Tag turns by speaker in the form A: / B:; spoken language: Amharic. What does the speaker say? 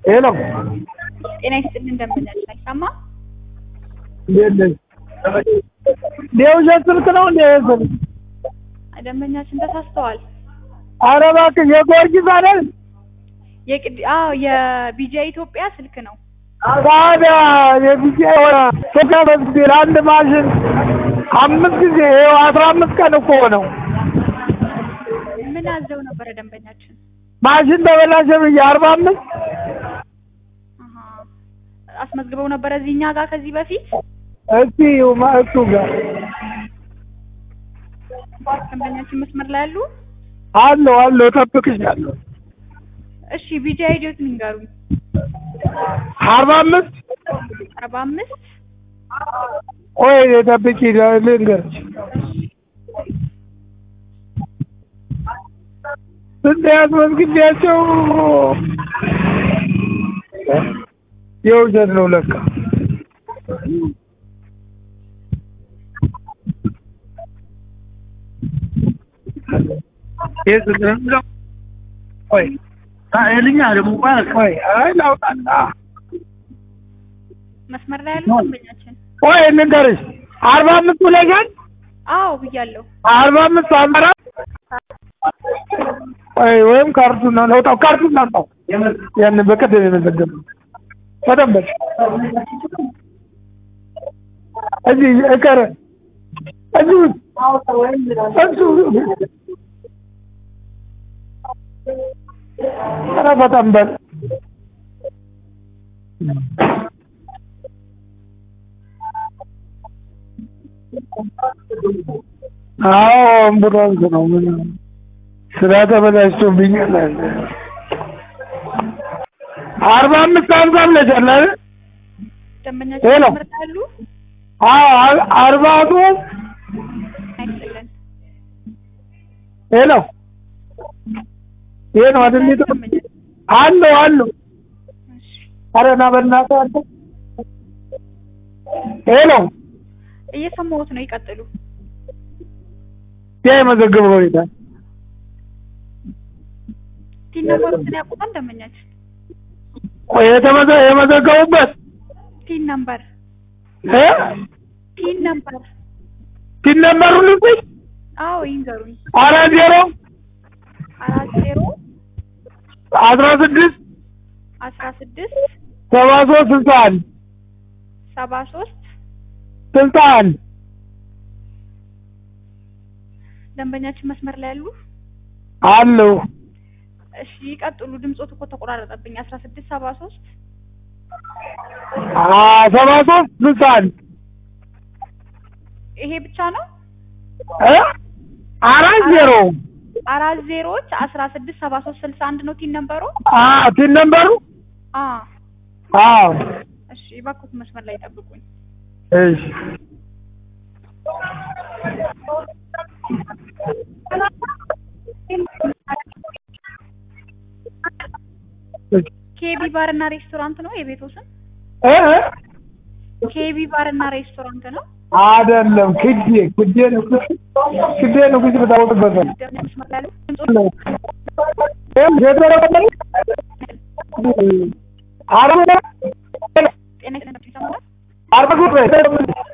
A: ሄሎ
B: ጤና ይስጥልን እንደምንል አይሰማ
A: እንዴት ነሽ? የውሸት ስልክ ነው እንዴ? ይሄ ስልክ?
B: ደንበኛችን ተሳስተዋል።
A: ኧረ እባክሽ የጊዮርጊስ አይደል?
B: የቅድ አዎ የቢጃ ኢትዮጵያ ስልክ ነው።
A: ታዲያ የጊዜ ሶካ በጊዜ ለአንድ ማሽን አምስት ጊዜ ይኸው አስራ አምስት ቀን እኮ ነው።
B: ምን አዘው ነበረ ደንበኛችን?
A: ማሽን ተበላሸ ብዬ አርባ አምስት
B: አሀ አስመዝግበው ነበረ እዚህ እኛ ጋር ከዚህ በፊት
A: እስቲ እሱ ጋር
B: ደንበኛችን መስመር ላይ ያሉ።
A: አለው አለው እጠብቅሻለሁ።
B: እሺ ቢጃ ሂደት ንገሩኝ።
A: አርባ አምስት
B: አርባ አምስት
A: ቆይ ጠብቂ ልንገርሽ። ስንት ያስመዝግቤያቸው የውሸት ነው ለካ። የት ነው? ቆይ ልኛ ደግሞ ቆይ አይ ላውጣና
B: መስመር ላይ ያሉ ደንበኛችን።
A: ቆይ እንንገርሽ አርባ አምስት ብለሻል?
B: አዎ ብያለሁ።
A: አርባ አምስት አመራ ቆይ ወይም ካርቱን ነው ለውጣው ካርቱን ነው ያን በቀደም የመዘገበው በደንብ እዚህ እቀረ እዚህ እሱ ኧረ በጣም በል አዎ አምቡላንስ ነው ምን ስራ ተበላሽቶብኛል አለ አርባ አምስት አምሳ ብለሻል አይደል
B: ደንበኛችን
A: ሄሎ።
B: መስመር ላይ ያሉ።
A: አዎ አርባ ሶስት
B: አይስጥልን
A: ሄሎ ይሄ ነው አይደል
B: ደንበኛችን።
A: አለው አለው
B: እሺ
A: ኧረ ና በእናትህ አንተ ሄሎ
B: እየሰማሁት ነው። ይቀጥሉ።
A: ያ የመዘገበው ሁኔታ
B: ቲን ነምበሩን ያውቁታል ደንበኛችን?
A: ቆይ የተመዘ የመዘገቡበት
B: ቲን ነምበር
A: እ
B: ቲን ነምበር
A: ቲን ነምበሩን ልስጥሽ
B: አዎ ይንገሩኝ።
A: አራት ዜሮ
B: አራት ዜሮ
A: አስራ ስድስት
B: አስራ ስድስት
A: ሰባ ሶስት ስልሳ አንድ
B: ሰባ ሶስት
A: ስልሳ አንድ
B: ደንበኛችን መስመር ላይ ያሉ።
A: አለው
B: እሺ ይቀጥሉ። ድምፆት እኮ ተቆራረጠብኝ። አስራ ስድስት ሰባ ሶስት
A: ሰባ ሶስት ስልሳ አንድ
B: ይሄ ብቻ ነው።
A: እ አራት ዜሮ
B: አራት ዜሮዎች አስራ ስድስት ሰባ ሶስት ስልሳ አንድ ነው ቲን ነምበሩ።
A: አ ቲን ነምበሩ
B: አ
A: አዎ
B: እሺ እባክዎት መስመር ላይ ጠብቁኝ።
A: እሺ
B: ኬቢ ባር እና ሬስቶራንት ነው የቤቱ ስም።
A: እ እ
B: ኬቢ ባር እና ሬስቶራንት ነው።
A: አይደለም ክዴ ክዴ ንጉስ ክዴ ንጉስ በታወቅበት ነው
B: ደንበኛ መስመር ላይ ያሉ ድምፆት
A: አረ
B: ጤና ይስጥልኝ ይሰማል?
A: አርባ